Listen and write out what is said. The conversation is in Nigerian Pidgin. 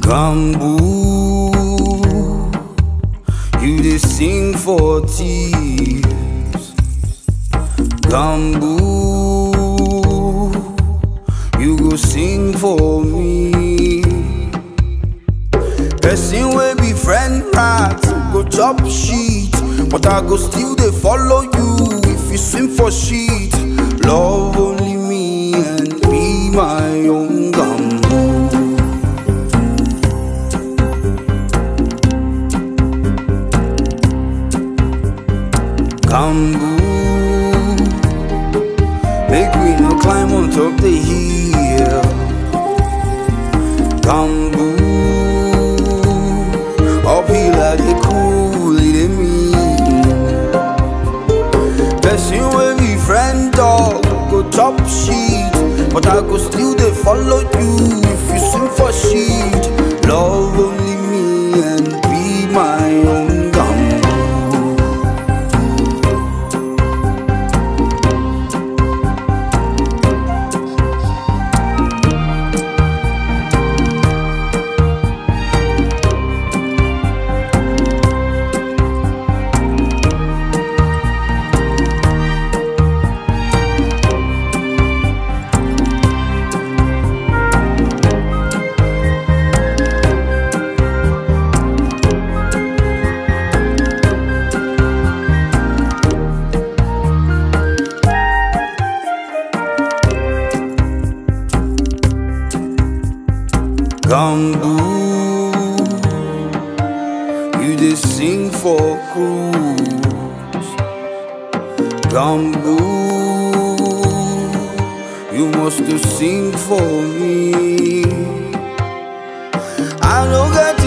Bamboo, you dey sing for thieves. Bamboo, you go sing for me. Person wey be friend rat go chop shit, but I go still dey follow you if you swim for shit. Love only me and be my own gamboo. Bamboo, make we no climb on top the hill. Bamboo, uphill I dey cool, it dey mean. Person wey be friend dog go chop shit, but I go still dey follow you if you swim for shit. Love only me and be my own gamboo. Bamboo, you dey sing for cruise. Bamboo, you must to sing for me. I no get